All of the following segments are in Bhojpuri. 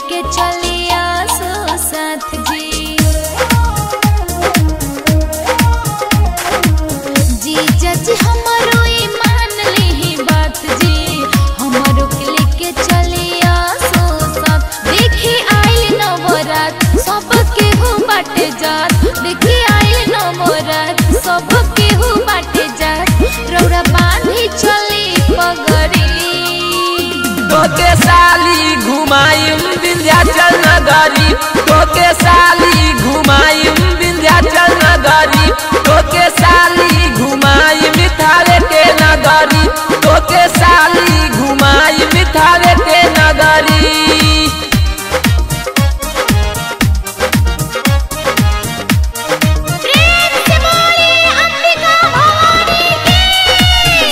लेके चलिया सो साथ जी जी जज हमारो ई मान ली बात जी हमारो के लेके चलिया सो साथ देखी आई नवरात सब केहू बाटे जात देखी आई नवरात सब केहू बाटे जात रौरा बांधी चली पगड़ी तोके साली घुमायूं विंध्याचल नगरी तोके साली घुमायूं विंध्याचल नगरी तोके साली घुमाई मिठारे के नगरी तोके साली घुमाई मिठारे के नगरी प्रेम से बोलिए अंबिका भवानी की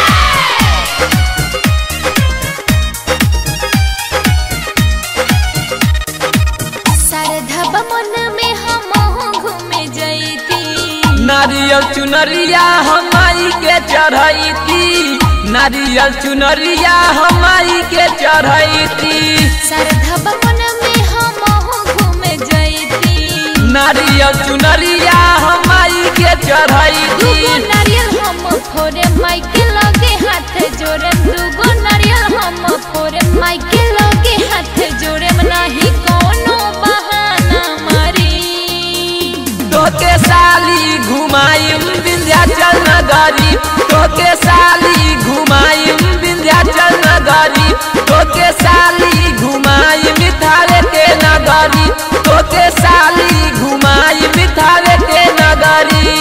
शारदा मन में हम घूमे जैती नारियल चुनरिया हमाई के चढ़ैती नारियल चुनरिया हमाई के चढ़ैती शारदा मन में हम घूमे जैती नारियल चुनरिया हमाई के चढ़ैती दूगो नारियल हम फोरे माई के लगे हाथ जोड़े दूगो नारियल हम फोरे माई के लगे हाथ जोड़े नाही कोनो बहाना मारी तोके साली घुमायूं विंध्याचल नगरी तोके साली घुमायूं विंध्याचल नगरी तोके साली घुमाई मिठारे के नगरी तोके साली घुमाई मिठारे के नगरी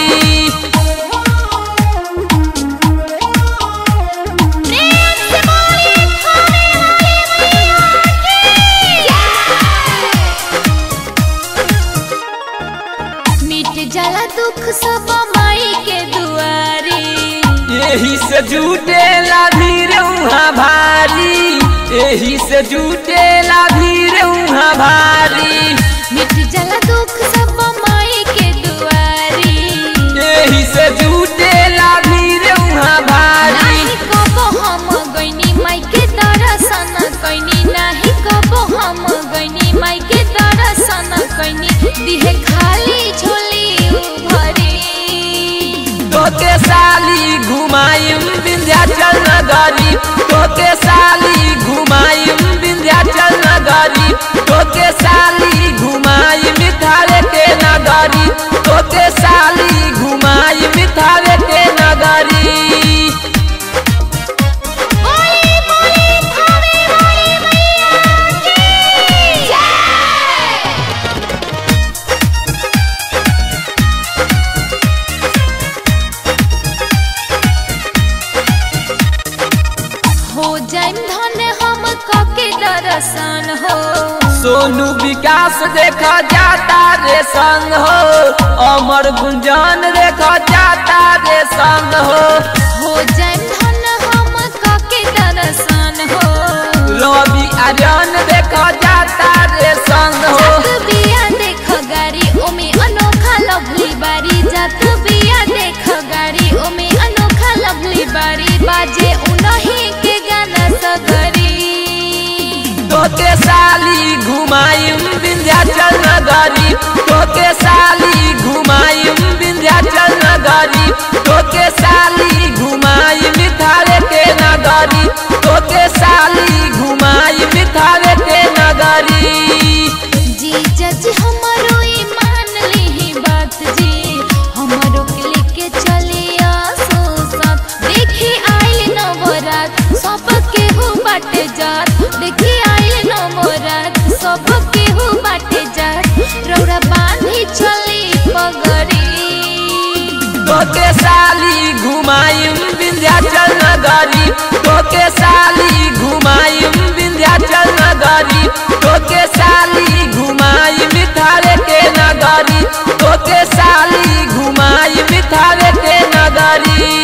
प्रेम से बोलिए थाने वाली मैया की मिट जाला दुख सब माई के दुआरी यही से जुटे ला भीड़ उहाँ भारी यही से जुटे ला भीड़ उहाँ भारी मिट जाला दुख सब माई के दुआरी यही से जुटे ला भीड़ उहाँ भारी नाही कबो हम गइनी माई के दर्शन कैनी नाही कबो हम गइनी माई के दर्शन कैनी दिहे खाली झोली भरी तोके साली घुमायूं विंध्याचल नगरी तोके साली घुमायूं विंध्याचल नगरी तोके साली घुमाई मिठारे के नगरी तोके साली घुमाई मिठारे के नगरी बोली बोली थाने वाली मैया की जय हो जाइम धन हम कके दर्शन हो सोनू विकास देखा जाता रे संग हो अमर गुंजन देखा जाता रे संग हो हो जाइम धन हम कके दर्शन हो रवि आर्यन देखा जाता रे संग हो जात बिया देख गाड़ी ओमे अनोखा लवली बारी जात बिया देख गाड़ी ओमे अनोखा लवली बारी बाजे उनही के गाना सगरी तोके साली घुमायूं विंध्याचल नगरी तोके साली घुमायूं विंध्याचल नगरी तोके साली घुमाई मिठारे के नगरी तोके साली घुमाई मिठारे के नगरी जी जज हमारो ई मान ली बात जी हमारो के लेके चलिया सो साथ देखी आई नवरात सब केहू बाटे जात देखी आई नवरात सब केहू बाटे जात रौरा बांधी चली पगड़ी तोके साली घुमायूं विंध्याचल नगरी तोके साली घुमायूं विंध्याचल नगरी तोके साली घुमाई मिठारे के नगरी तोके साली घुमाई मिठारे के नगरी